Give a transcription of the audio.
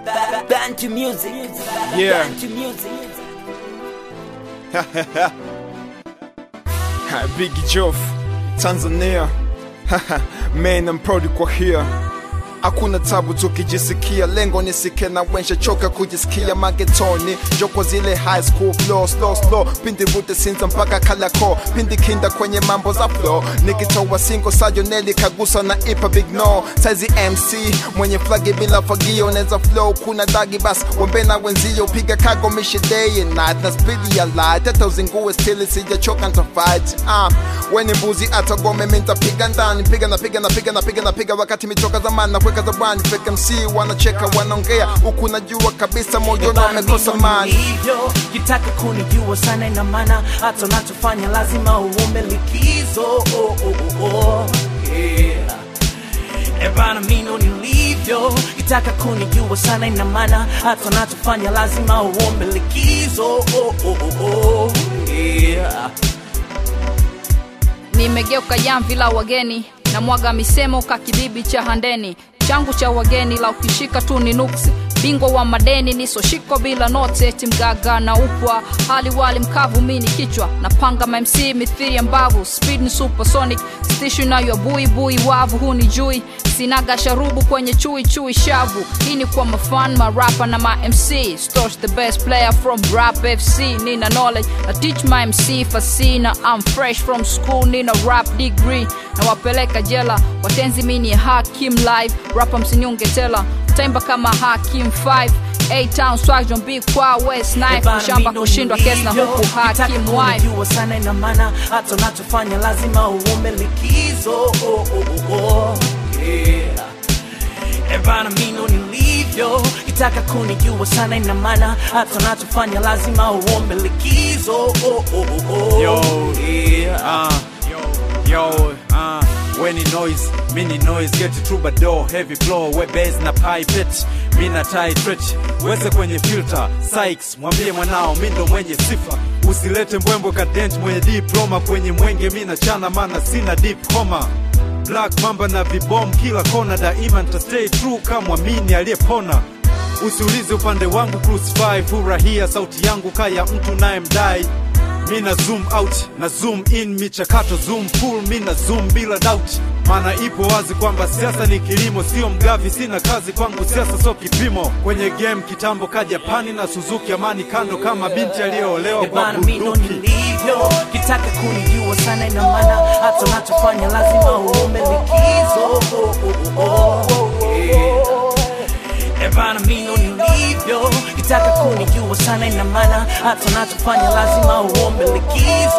Bantu music. Yeah. Bantu music. Biggie Jof, Tanzania. Man, I'm proud kwa here. Hakuna tabu tukijisikia, lengo nisike na wensha choka kujisikia magetoni, joko zile high school flow, slow slow, pindi vute sinza mpaka kalako, pindi kinda kwenye mambo za flow, nikitoa singo sajoneli kagusa na ipa big no, saizi MC mwenye flagi bila fagio, neza flow kuna dagi bas, wembe na wenzio, piga kago mishi day and night, na spidi ya light, hata uzingue stili sijachoka nta fight, ah, weni mbuzi atagome mintapiga ndani, piga na piga na piga na piga na piga wakati mitoka zamani na kuweka zabani, fake MC wanacheka wanaongea, huku najua kabisa moyoni wamekosa mani. hivyo kitaka kunijua sana ina maana hata unachofanya lazima uombe likizo oh, oh, oh, oh. Yeah. Ebana mino nilivyo kitaka kunijua sana ina maana hata unachofanya lazima uombe likizo oh, oh, oh, oh. Yeah. nimegeuka jamvi la wageni na mwaga misemo ka kibibi cha handeni changu cha wageni la ukishika tu ni nuksi bingwa wa madeni nisoshiko bila note eti mgaga na upwa hali wali mkavu mini kichwa napanga mamc mithiri ya mbavu speed ni supersonic stishu nayo bui bui wavu huni jui sinaga sharubu kwenye chui chui shavu hii ni kwa mafan marapa na ma mc Storch the best player from rap fc nina knowledge na teach my mc fasina i'm fresh from school nina rap degree na wapeleka jela watenzi mini hakim live rapa msinyunge tela taimba kama hakim 5 A town swag don't be kwa west knife shamba kushindwa kesi na huku hakim wife jua sana ina maana hata unachofanya lazima uombe likizo oh, oh, oh, oh. Yeah. Ebana mino nilivyo kitaka kunijua sana ina maana hata unachofanya lazima uombe likizo oh, oh, oh, oh. Yo. Yeah. Uh, yo, uh, when it noise, mini noise, get it troubadour, heavy flow, we bass na pipette, mi na tight stretch, weze kwenye filter, Sykes, mwambie mwanao, mi ndo mwenye sifa, usilete mbwembwe kadent mwenye diploma kwenye mwenge, mi na chana mana sina deep homa Black mamba na vibom kila kona, daima nita stay true kama mwamini aliyepona. Usiulize upande wangu crucify, furahia sauti yangu kaya mtu naye mdai mi na zoom out na zoom in michakato zoom full mi na zoom bila doubt maana ipo wazi kwamba siasa ni kilimo sio mgavi sina kazi kwangu siasa sio kipimo kwenye game kitambo ka japani na suzuki amani kando kama binti aliyoolewa kwa Ebana mino bunduki nilivyo kitaka kunijua sana ina maana hata unachofanya lazima uombe likizo oh, oh, oh, oh. Yeah. Ebana mino nilivyo kitaka kunijua sana ina maana hata unachofanya lazima uombe likizo